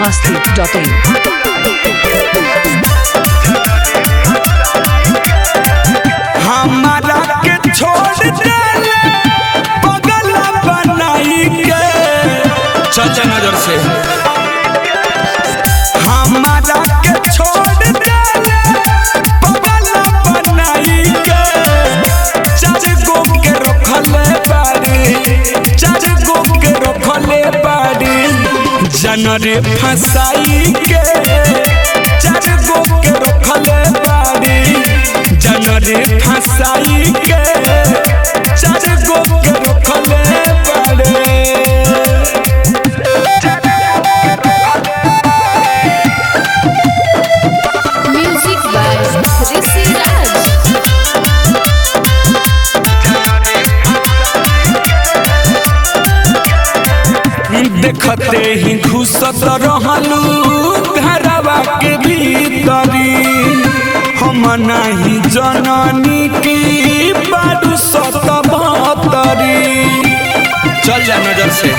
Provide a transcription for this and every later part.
biharmasti.in हमारा के छोड़ देले पगल बनाई के चाचा नजर से हमारा के छोड़ देले पगल बनाई के चार गो के रखले बाड़ी चार गो के रखले बाड़ी जनरे फसाई के चार गो के रखले बाड़ी जनरे फसाई के चार गो के रखले बाड़ी Music by Rishi Raj. देखते ही घुसत रहलू घरवा के भीतरी हम नहीं जननी की बारू सत बहतरी चल जा नजर से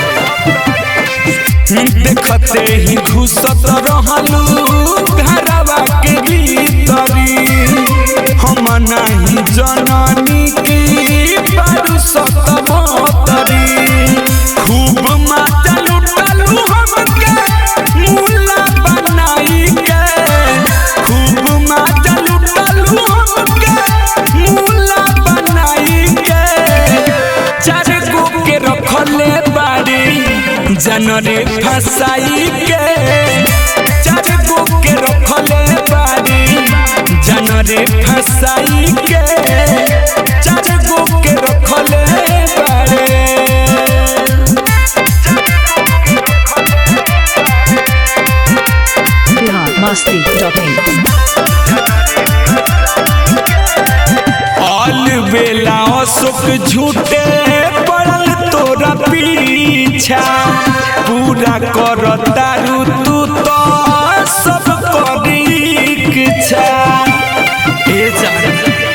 देखते ही घुसत रहलू घरवा के भीतरी हम नहीं जननी की बारू सत बहतरी खूब माता लुटालू हमके मुला बनाई के खूब माता लुटालू हमके मुला बनाई के चार गो के रखले बाड़ी जनरे फसाई के चार गो के रखले बाड़ी जनरे फसाई के चार गो के रखले बाड़ी biharmasti.in ऑल बेला अशोक झूठे पड़ल तोरा पीछा पूरा कर तारू तू तो सब करी इच्छा ए जान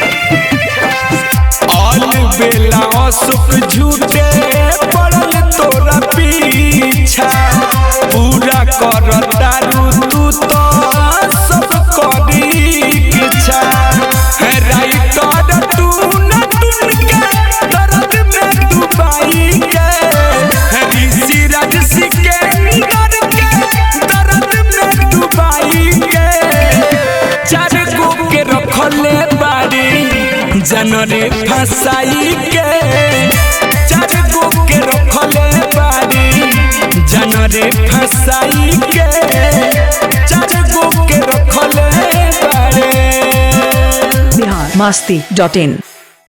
ऑल बेला अशोक झूठे पड़ल तोरा पीछा पूरा कर तारू तू तो सब करी इच्छा है राइटर तू न टून के दर्द में डुबाई के है ऋषि राज सिकंदर के दर्द में डुबाई के चार गो के रखले बाड़ी जनरे फसाई के चार गो के रखले बाड़ी जनरे फसाई के चार गो के रखले बाड़ी biharmasti.in